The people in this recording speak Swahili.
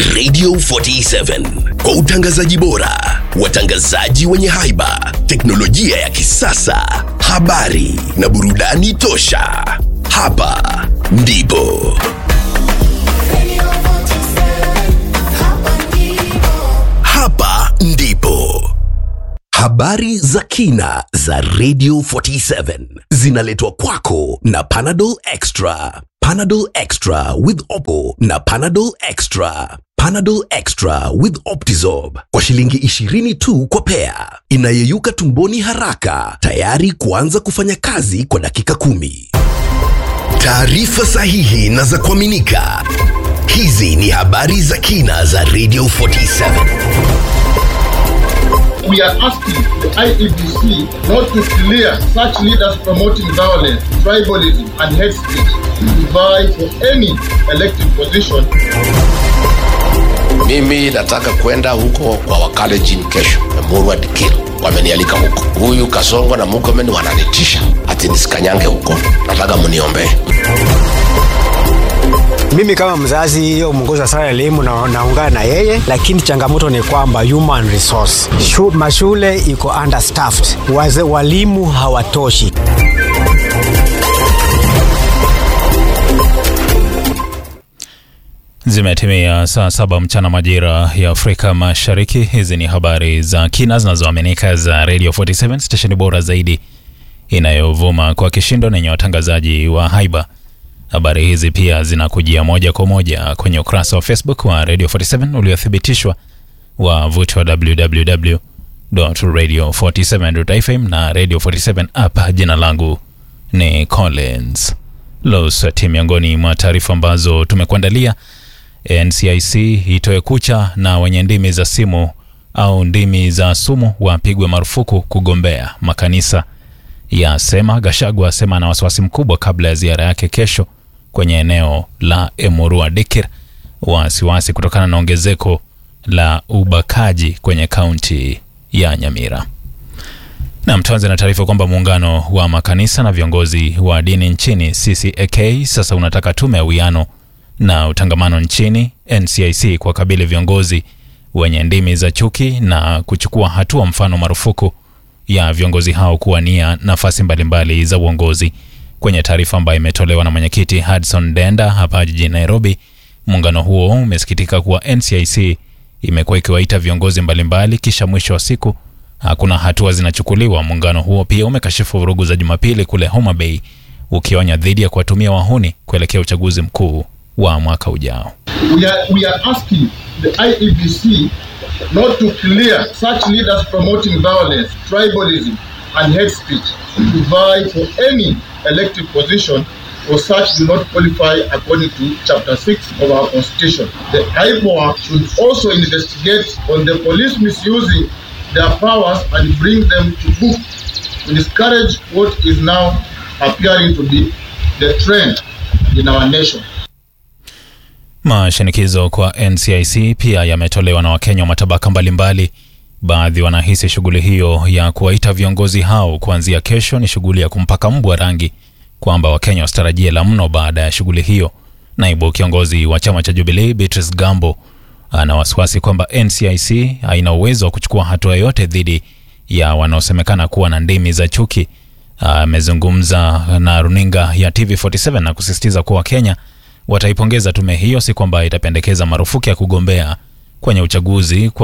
Radio 47 kwa utangazaji bora, watangazaji wenye haiba, teknolojia ya kisasa, habari na burudani tosha. Hapa ndipo hapa ndipo habari za kina za Radio 47 zinaletwa kwako na Panadol Extra. Panadol Extra with Oppo na Panadol Extra. Panadol Extra with Optizorb kwa shilingi 20 tu kwa pea, inayeyuka tumboni haraka, tayari kuanza kufanya kazi kwa dakika kumi. Taarifa sahihi na za kuaminika. Hizi ni habari za kina za Radio 47. We are asking the IEBC not to clear such leaders promoting violence, tribalism, and hate speech to vie for any elected position Mimi nataka kwenda huko kwa Wakalenjin kesho, Emurua Dikir wamenialika huko. Huyu Kasongo na Murkomen wananitisha ati nisikanyange huko, nataka mniombee. Mimi kama mzazi, hiyo mwongozo wa sara ya elimu na, naungana na yeye, lakini changamoto ni kwamba human resource Shu, mashule iko understaffed, waze, walimu hawatoshi. Zimetimia saa saba mchana majira ya Afrika Mashariki. Hizi ni habari za kina zinazoaminika za Radio 47 stesheni bora zaidi inayovuma kwa kishindo na yenye watangazaji wa haiba. Habari hizi pia zinakujia moja kwa moja kwenye ukurasa wa Facebook wa Radio 47 uliothibitishwa wa vuti wa www.radio47.fm na Radio 47 app. Jina langu ni Collins Losati. Miongoni mwa taarifa ambazo tumekuandalia NCIC itoe kucha na wenye ndimi za simu au ndimi za sumu wapigwe marufuku kugombea. Makanisa yasema. Gashagwa asema ana wasiwasi mkubwa kabla ya ziara yake kesho kwenye eneo la Emurua Dikir, wasiwasi kutokana na ongezeko la ubakaji kwenye kaunti ya Nyamira. Na mtuanze na taarifa kwamba muungano wa makanisa na viongozi wa dini nchini CCAK sasa unataka tume ya uwiano na utangamano nchini NCIC kwa kabili viongozi wenye ndimi za chuki na kuchukua hatua, mfano marufuku ya viongozi hao kuwania nafasi mbalimbali za uongozi. Kwenye taarifa ambayo imetolewa na mwenyekiti Hudson Denda hapa jijini Nairobi, muungano huo umesikitika kuwa NCIC imekuwa ikiwaita viongozi mbalimbali, kisha mwisho wa siku hakuna hatua zinachukuliwa. Muungano huo pia umekashifu vurugu za Jumapili kule Homa Bay, ukionya dhidi ya kuwatumia wahuni kuelekea uchaguzi mkuu wa mwaka ujao. We are, we are asking the IEBC not to clear such leaders promoting violence, tribalism, and hate speech to vie for any elected position or such do not qualify according to Chapter 6 of our Constitution. The IPOA should also investigate on the police misusing their powers and bring them to book to discourage what is now appearing to be the trend in our nation. Mashinikizo kwa NCIC pia yametolewa na Wakenya wa matabaka mbalimbali. Baadhi wanahisi shughuli hiyo ya kuwaita viongozi hao kuanzia kesho ni shughuli ya kumpaka mbwa rangi, kwamba Wakenya wasitarajie la mno baada ya shughuli hiyo. Naibu kiongozi wa chama cha Jubilee Beatrice Gambo ana wasiwasi kwamba NCIC haina uwezo wa kuchukua hatua yoyote dhidi ya wanaosemekana kuwa na ndimi za chuki. Amezungumza na runinga ya TV47 na kusisitiza kuwa Wakenya wataipongeza tume hiyo, si kwamba itapendekeza marufuku ya kugombea kwenye uchaguzi kwa